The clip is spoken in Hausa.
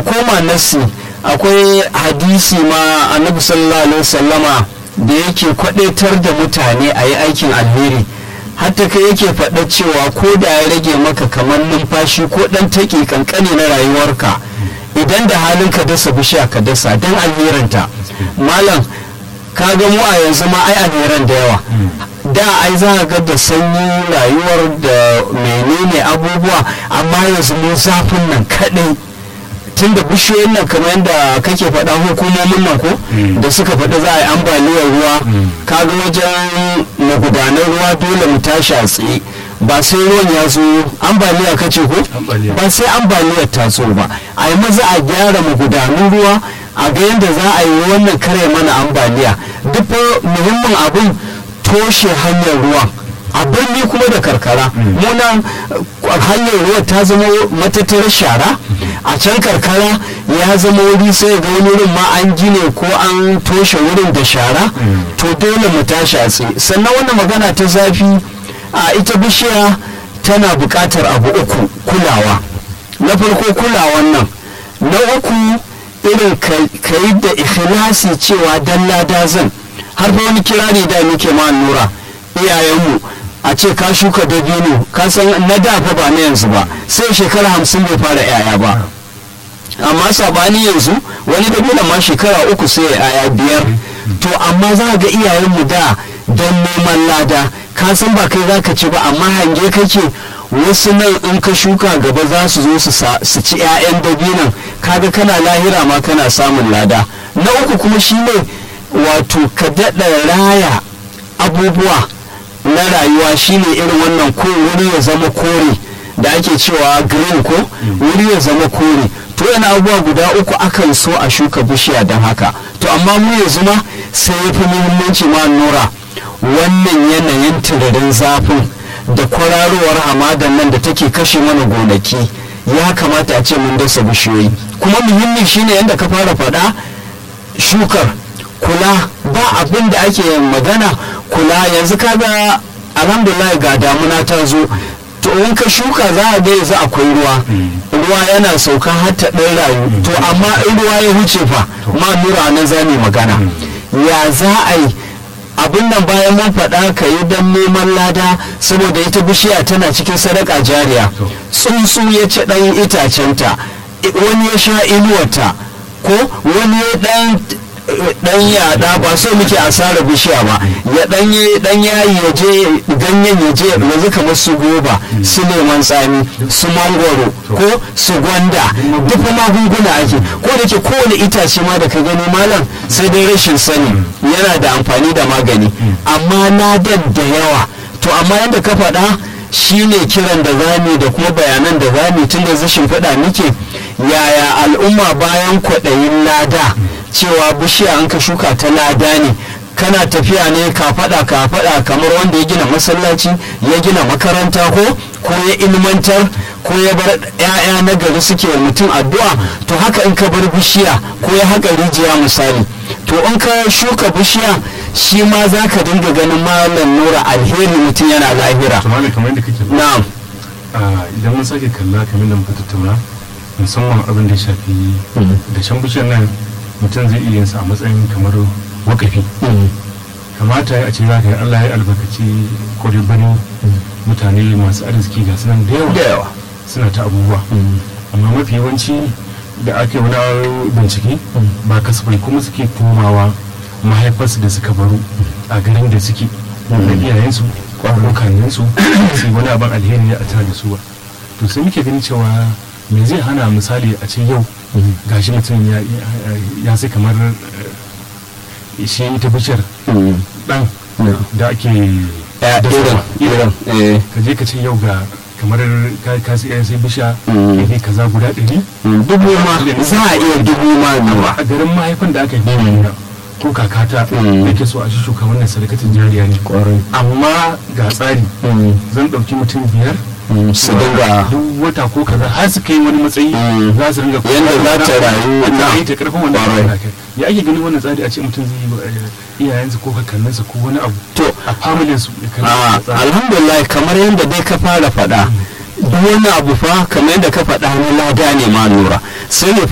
mu koma nassi akwai hadisi ma annabi sallallahu alaihi wasallama da yake kwadaitar da mutane a yi aikin alheri hatta kai yake faɗa cewa ko da ya rage maka kamar numfashi ko ɗan taƙi kankane na rayuwarka idan da halin ka dasa bishiya ka dasa don alheranta malam ka ga mu a yanzu ma ai alheran da yawa da ai za ga da sanyi rayuwar da menene abubuwa amma yanzu mun zafin nan kaɗai tun da bishiyoyin nan kamar yadda kake faɗa hukumomin nan ko da suka faɗi za a yi ambaliyar ruwa kaga wajen magudanar ruwa dole mu tashi a tsaye ba sai ruwan ya zo ambaliya kace ko ba sai ambaliyar ta zo ba a yi maza a gyara magudanun ruwa a ga yadda za a yi wannan kare mana ambaliya duk muhimmin abin toshe hanyar ruwan a birni kuma da karkara munan hanyar ruwa ta zama matattarar shara a can karkara ya zama wuri sai ga wani wurin ma an gine ko an toshe wurin da shara to dole mu tashi a tsaye sannan wannan magana ta zafi a ita bishiya tana buƙatar abu uku kulawa na farko kulawan nan na uku irin ka yi da ikhlasi cewa dalla dazan har fa wani kirari da muke ma nura iyayenmu a ce ka shuka dabino ka san na da fa ba na yanzu ba sai shekara hamsin bai fara yaya ba amma sabani yanzu wani dabino ma shekara uku sai ya yaya biyar to amma za ga iyayenmu da don neman lada ka san ba kai zaka ci ba amma hange kake wasu nan in ka shuka gaba za su zo su ci 'ya'yan dabinan kaga kana lahira ma kana samun lada na uku kuma shine wato ka daɗa raya abubuwa na rayuwa shine irin wannan ko wuri ya zama kore da ake cewa green ko wuri ya zama kore to yana abubuwa guda uku akan so a shuka bishiya don haka to amma mu yanzu ma sai ya fi muhimmanci ma nura wannan yanayin turarin zafin da kwararowar hamadan nan da take kashe mana gonaki ya kamata a ce mun dasa bishiyoyi kuma muhimmi shine yadda ka fara faɗa shukar kula ba abin da ake magana kula yanzu kaga alhamdulillah ga damuna ta zo to in ka shuka za a ga yanzu akwai ruwa ruwa yana sauka har ta ɗan rayu to amma in ruwa ya huce fa ma nura nan za mu magana ya za a yi abin nan bayan mun faɗa ka yi don neman lada saboda ita bishiya tana cikin sadaka jariya tsuntsu ya ci ɗan itacenta wani ya sha inuwarta ko wani ya ɗan dan yada ba so muke asara bishiya ba ya dan dan yayi ya je ganyen ya je yanzu kamar su goba su leman tsami su mangoro ko su gwanda duk magunguna ake ko da ke kowane itace ma da ka gani malam sai dai rashin sani yana da amfani da magani amma na da yawa to amma yadda ka faɗa shine kiran da zami da kuma bayanan da zami tun da zashin faɗa muke yaya al'umma bayan kwaɗayin lada cewa bishiya an ka shuka ta lada ne kana tafiya ne ka faɗa ka faɗa kamar wanda ya gina masallaci ya gina makaranta ko ko ya ilmantar ko ya bar 'ya'ya na gari suke wa mutum addu'a to haka in ka bar bishiya ko ya haka rijiya misali to in ka shuka bishiya shi ma za ka dinga ganin malam nura alheri mutum yana lahira na'am idan mun sake kalla kamar da muka tattauna musamman abin da ya shafi da shan bishiyar nan mutum zai iya yinsa a matsayin kamar wakafi kamata a ce za ka yi allah ya albarkaci bani mutane masu arziki ga sunan da yawa suna ta abubuwa amma mafi yawanci da ake wani bincike ba kasafai kuma suke komawa mahaifarsu da suka baro a garin da suke da iyayensu kwanukanninsu sai wani abin alheri ya a tare da su ba to sai muke gani cewa me zai hana misali a ce yau gashi mutum ya sai kamar shi ita bishiyar dan da ake irin ka je ka ce yau ga kamar ka sai sai bishiya ne kaza guda ɗari dubu ma za a iya dubu ma nawa a garin mahaifin da aka yi ko kakata yake so a shi shuka wannan sadakatin jariya ne amma ga tsari zan ɗauki mutum biyar su dinga duk wata ko kaza har su kai wani matsayi za su dinga yanda za ta rayu na yi ta karfin wannan ya ake ganin wannan tsari a ce mutum zai yi iyayensa ko kakanninsa ko wani abu to a familin su alhamdulillah kamar yadda dai ka fara faɗa duk wani abu fa kamar yadda ka faɗa na lada ne ma lura sai